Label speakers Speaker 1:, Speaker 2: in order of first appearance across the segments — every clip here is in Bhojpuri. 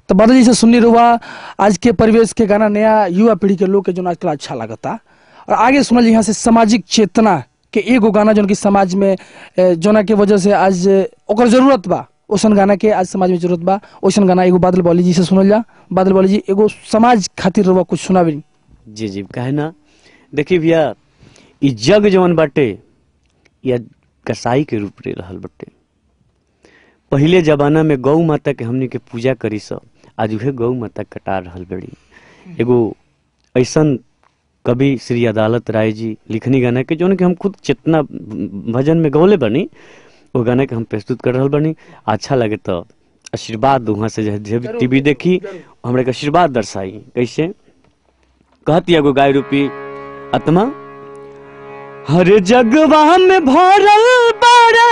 Speaker 1: तो बादल जी से सुननी रुआ आज के परिवेश के गाना नया युवा पीढ़ी के लोग के जो आजकल अच्छा लगता और आगे सुनल यहाँ से सामाजिक चेतना के एगो गाना जो कि समाज में ए, जोना के वजह से आज ओकर जरूरत बा ओसन गाना के आज समाज में जरूरत बा ओसन गाना एगो बादल बौली जी से सुनल जा बादल बौली जी एगो समाज खातिर रुआ कुछ सुनाबी
Speaker 2: जी जी काहे ना देखिए भैया ई जग जवन बाटे या कसाई के रूप ले रहल बाटे पहिले जमाना में गौ माता के हमनी के पूजा करी सब आज उहे गौ माता कटा रहल बड़ी एगो ऐसन कवि श्री अदालत राय जी लिखनी गाना के जौन कि हम खुद चेतना भजन में गौले बनी वो गाना के हम प्रस्तुत कर रहल बनी अच्छा लगे तो आशीर्वाद वहाँ से जे- जे भी टीवी देखी हमरा के आशीर्वाद दर्शाई कैसे कहती एगो गाय रूपी आत्मा हर जगवा में भरल बाड़ा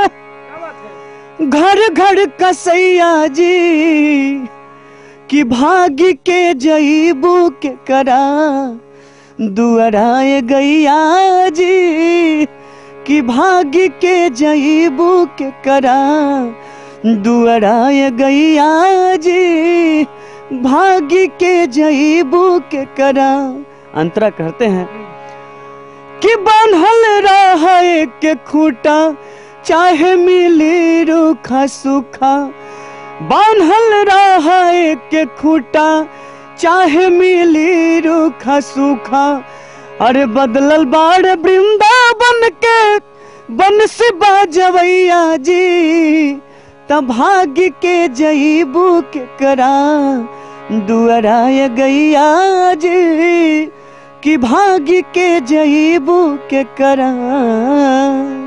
Speaker 2: घर घर कसैया जी कि भाग्य के जईबू के करा दुअराए गैया जी कि भाग्य के जईबू के करा दुअराए गैया जी भाग्य के जईबू के करा अंतरा कहते हैं कि बांधल रहे के खूटा चाहे मिली रूखा सूखा बांधल रहे के खूटा चाहे मिली रूखा सूखा अरे बदलल बाड़ वृंदावन के बन से बाजवैया जी तब भाग्य के जईबू के करा दुअराय गैया जी कि भाग्य के जईबू के करा